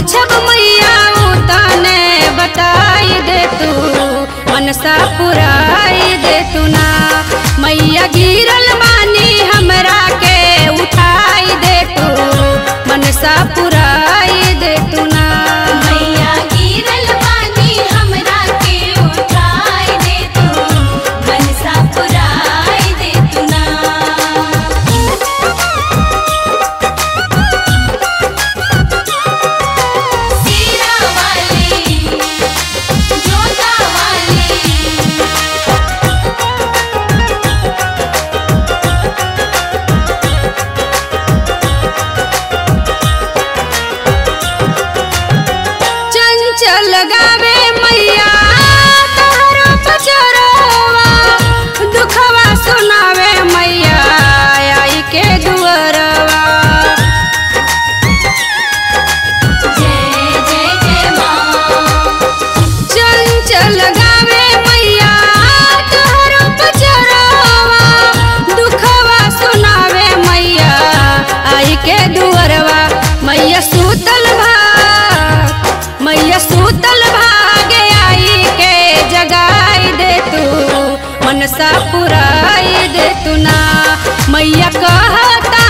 पूछब मैया तने बताई दे तू मनसा पुराई दे तू ना मैया गिरल बानी हमरा के उठाई दे तू मनसा पुराई दे तू ना मैया गिरल बानी हमरा के उठाई दे तू मनसा पुराई दे तू ना सीरा वाली जोता वाली चंचल गावे मैया तोहरा पचरवा दुखवा सुनावे मैया आई के दुअरवा जय जय जय माँ चंचल गावे मैया तोहरा पचरवा दुखवा सुनावे मैया आई के दुअरवा मैया सूतल भाग मैया सूतल भागे आई के जगाई दे तू मनसा पुराई दे तू ना मैया कहता